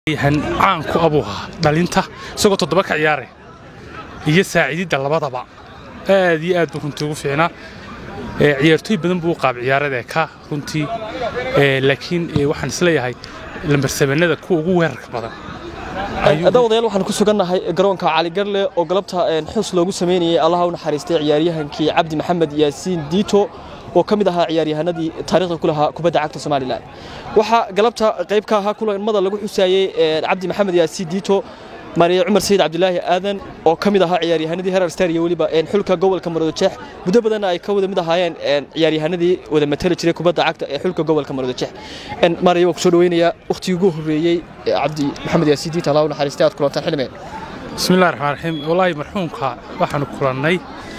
han caan ku abuuhaa dhalinta isagoo toddoba ka ciyaare iyo saacididda labadaba aad iyo aad buu runtii ugu fiicnaa ciyaartooy badan buu u qaab ciyaarada ka runtii laakiin waxaan isleeyahay lambarsabanada kuwa ugu weerarka badan dawadayaal waxaan ku sugannahay garoonka cali garle oo galabta xus loogu sameynayay allaha u naxariistay ciyaaryahankii cabdi maxamed yaasiin diito oo ka mid ahaa ciyaaryahanadii taariikhda ku lahaa kubadda cagta somalilan waxaa galabta qayb ka ahaa kulamada lagu xusaayey cabdi maxamed yaasiin diito mariya cumar sayid cabdilaahi aadan oo ka mid ahaa ciyaaryahanadii herer star iyo weliba xulka gobolka maroodijeex muddo badanna ay ka wada mid ahaayeen ciyaaryahanadii wada matali jiray kubadda cagta ee xulka gobolka maroodijeex mariya waan kusoo dhaweynayaa wakhtigii ugu horreeyey cabdi maxamed yaasiin diito allah u naxariistay aad kulantaan xilmeen bismillahi raxmaan raxiim wallaahi marxuumka waxaanu kulannay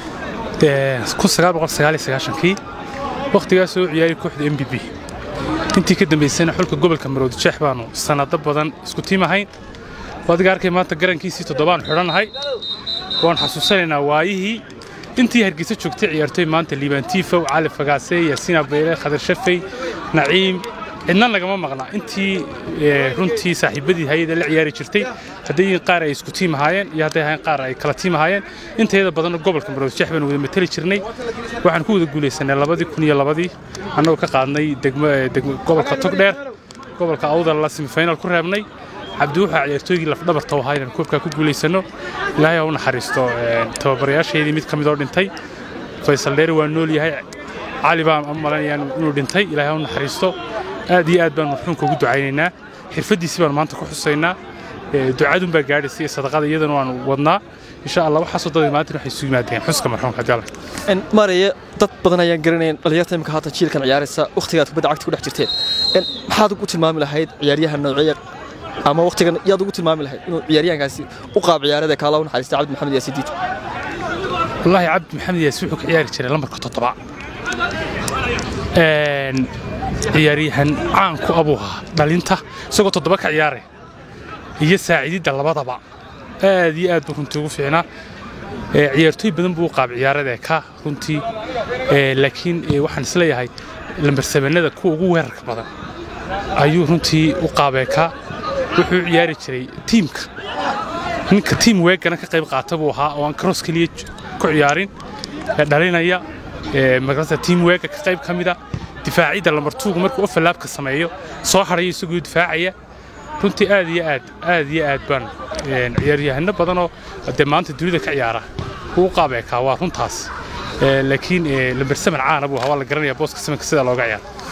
kii wakhtigaas oo ciyaari kooxda m b b intii ka dambaysana xulka gobolka maroodijeex baanu sannado badan isku tiim ahayn adiga arkay maanta garankiisii toddobaan xidhannahay waan xasuusanaynaa waayihii intii hargeysa joogtay ciyaartooy maanta liibaantiifow cali fagaase yaasiin abeyle khadar shafey naciim cidna nagama maqna intii runtii saaxiibadii hay-ada la ciyaari jirtay hadday yihiin qaar ay isku tiim ahaayeen iyo hadday ahayn qaar ay kala tiim ahaayeen intayada badanna gobolka maroodijeex baanu wada matali jirnay waxaan ku wada guulaysanay labadii kun iyo labadii annagoo ka qaadnay gobolka togdheer gobolka awdal la semifinal ku reebnay cabdi wuxuu ciyaartooygii lafdhabarta ahaa inaan koobkaa ku guulaysanno ilaahay ha u naxariisto tababarayaashaydii mid ka mid oo dhintay faysal dheeri waa nool yahay cali baan malanayaan inuu dhintay ilaahay ha u naxariisto aad iyo aad baan marxuumka ugu ducaynaynaa xirfaddiisii baan maanta ku xusaynaa ducadun baa gaadhaysay iyo sadaqada iyadana waanu wadnaa insha allah waxaasoo dadka maanta waxay isu yimaadeen xuska marxuumka haddii alla maaraya dad badan ayaan garanayn dhalinyarta imika haatan jiilkan ciyaaraysa wakhtigaad kubadda cagta ku dhex jirteen maxaad ugu tilmaami lahayd ciyaaryahan noociyar ama wakhtigan yaad ugu tilmaami lahayd inuu ciyaaryahankaasi u qaab ciyaarada kaala u naxariista cabdi maxamed yaasiin diito wallaahi cabdi maxamed yaasiin wuxuu ka ciyaari jiray lambarka toddoba ciyaaryahan caan ku abuuhaa dhalinta isagoo toddoba ka ciyaare iyo saacididda labadaba aad iyo aad buu runtii ugu fiicnaa ciyaartooy badan buu u qaab ciyaarada ka runtii laakiin waxaan isleeyahay lambarsabanada kuwa ugu weerarka badan ayuu runtii u qaabeekaa wuxuu ciyaari jiray tiimka ninka tiim weegana ka qayb qaata buu ahaa oo aan karoos keliya ku ciyaarin dhalinaya magarata tiim weega ka qayb ka mida difaacidda lamartuugu markuu ofalaabka sameeyo soo hadhayo isagoo difaacaya runtii aad iyo aad aad iyo aad baan ciyaaryahano badanoo dee maanta dunida ka ciyaara uu qaabeekaa waa runtaas laakiin lambarsaman caana buu ahaa waa la garanayaa booska samanka sida looga ciyaara